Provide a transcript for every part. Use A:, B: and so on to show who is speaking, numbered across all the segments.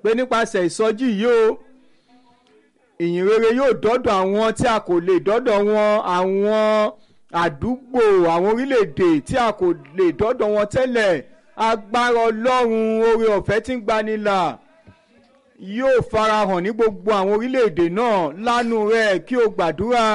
A: pé nípasẹ̀ ìsọjí yìí o ìyìn rere yóò dọ́dọ̀ àwọn tí a kò lè dọ́dọ̀ wọn àwọn àdúgbò àwọn orílẹ̀-èdè tí a kò lè dọ́dọ̀ wọn tẹ́lẹ̀ agbára ọlọ́run oore ọ̀fẹ́ tí ń gbanilà yóò farahàn ní gbogbo àwọn orílẹ̀-èdè náà lánú rẹ̀ kí o gbàdúrà.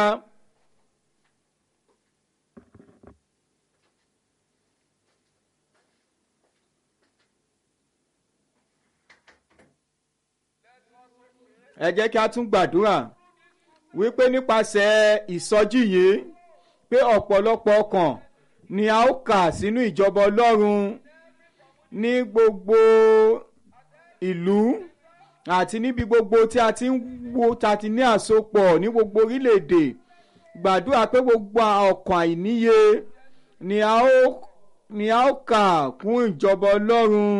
A: ẹ jẹ́ kí a tún gbàdúrà wípé nípasẹ̀ ìsọjí yìí pé ọ̀pọ̀lọpọ̀ ọkàn ni a ó kà sínú ìjọba ọlọ́run ní gbogbo ìlú àti níbi gbogbo tí a ti ń wo ta ti ní àsopọ̀ ní gbogbo orílẹ̀-èdè gbàdúrà pé gbogbo ọkàn àìníye ni a ó ni a ó kà kún ìjọba ọlọ́run.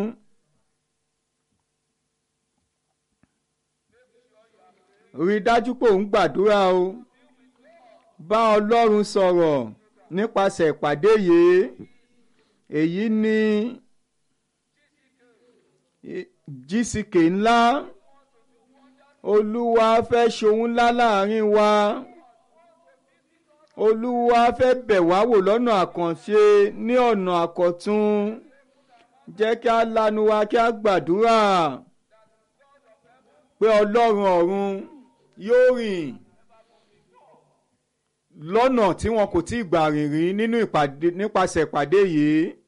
A: rí i dájú pé òun gbàdúrà o bá ọlọ́run sọ̀rọ̀ nípasẹ̀ ìpàdé yìí èyí ni gck ńlá olúwa fẹ́ ṣohun ńlá láàrin wa olúwa fẹ́ bẹ̀ wá wò lọ́nà àkànṣe ní ọ̀nà àkọ́tún jẹ́ kí a lanu wa kí a gbàdúrà pé ọlọ́run ọ̀run yóò rìn lọ́nà tí wọn kò tí ì gbà rìn rí nínú ìpàdé nípasẹ̀ ìpàdé yìí